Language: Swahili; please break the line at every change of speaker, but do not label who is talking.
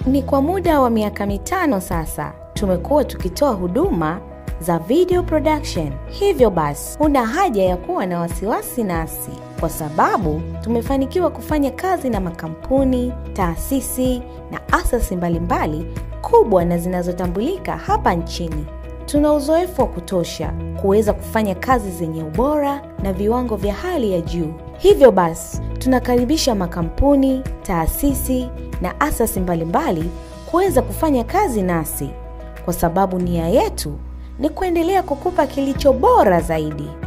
Ni kwa muda wa miaka mitano sasa tumekuwa tukitoa huduma za video production. Hivyo basi, huna haja ya kuwa na wasiwasi nasi, kwa sababu tumefanikiwa kufanya kazi na makampuni, taasisi na asasi mbalimbali kubwa na zinazotambulika hapa nchini. Tuna uzoefu wa kutosha kuweza kufanya kazi zenye ubora na viwango vya hali ya juu. Hivyo basi, tunakaribisha makampuni, taasisi na asasi mbalimbali kuweza kufanya kazi nasi, kwa sababu nia yetu ni kuendelea kukupa kilicho bora zaidi.